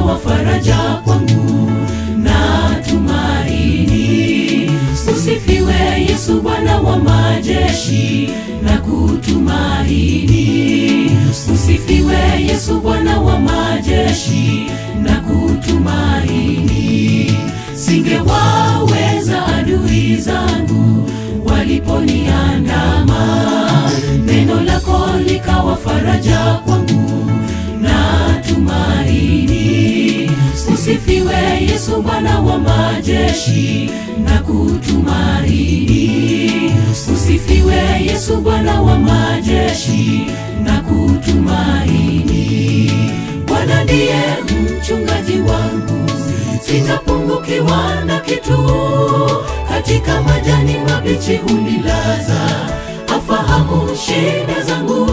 likawa faraja kwangu na tumaini. Usifiwe Yesu Bwana wa majeshi na kutumaini. Usifiwe Yesu Bwana wa majeshi na kutumaini. Singewaweza adui zangu waliponiandama, neno lako likawa faraja kwangu na tumaini. Usifiwe Yesu Bwana wa majeshi na kutumaini. Usifiwe Yesu Bwana wa majeshi na kutumaini. Bwana ndiye mchungaji wangu, sitapungukiwa na kitu. Katika majani mabichi hunilaza, afahamu shida zangu.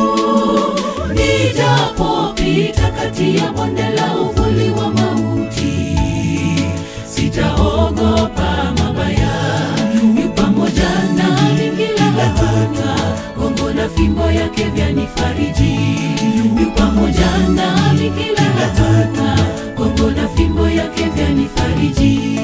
Nijapopita kati ya bonde la uvuli wa mauti, sitaogopa mabaya. Yu pamoja nami kila hatua, gongo na fimbo yake vyanifariji. Yu pamoja nami kila hatua, gongo na fimbo yake vyanifariji.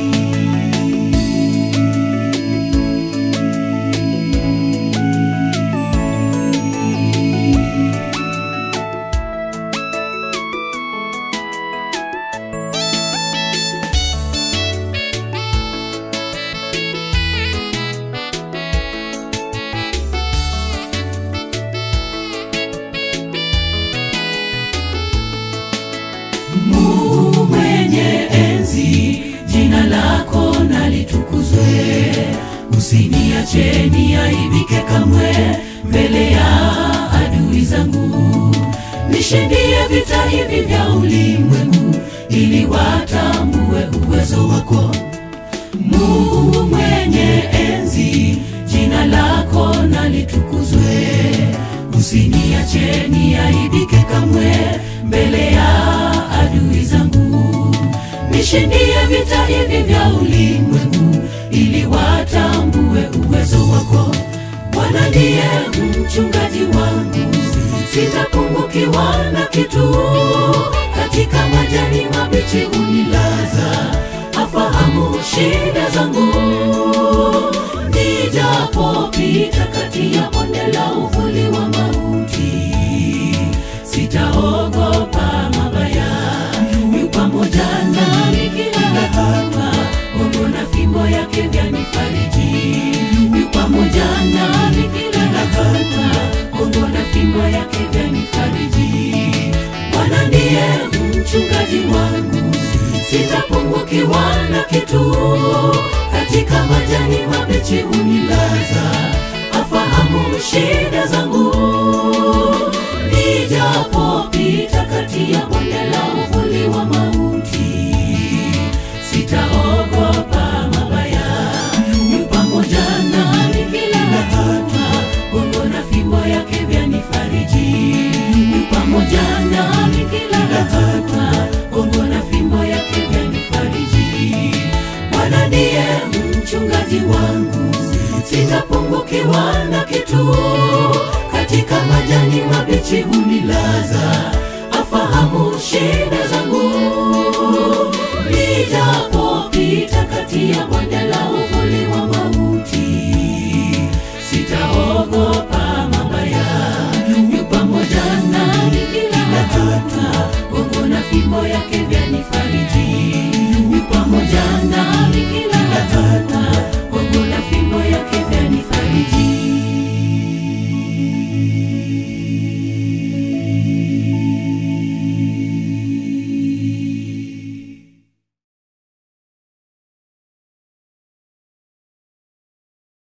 Mungu mwenye enzi, jina lako nalitukuzwe. Usiniache niaibike kamwe mbele ya adui zangu. Nishindie vita hivi vya ulimwengu, ili watambue uwezo wako. Mungu mwenye enzi, jina lako nalitukuzwe. Usiniache niaibike kamwe mbele ya adui zangu. Nishindie vita hivi vya ulimwengu, ili watambue uwezo wako. Bwana ndiye mchungaji wangu, sitapungukiwa na kitu. Katika majani mabichi hunilaza, afahamu shida zangu. Nijapopita kati ya bonde la uvuli wa mauti, sitaogopa mabaya. Yu pamoja nami kila hatua, gongo na fimbo yake vyanifariji. Yu pamoja nami kila hatua, gongo na fimbo yake vyanifariji. Bwana ndiye mchungaji wangu, sitapungukiwa na kitu. Katika majani mabichi hunilaza, afahamu shida zangu. Nijapopita kati ya bonde la uvuli wa mauti, sitaogopa mabaya. Yu pamoja nami kila hatua, gongo na fimbo yake vyanifariji. Yu pamoja nami kila hatua, gongo na fimbo yake vyanifariji. Bwana ndiye mchungaji wangu, sitapungukiwa na kitu. Katika majani mabichi hunilaza, afahamu shida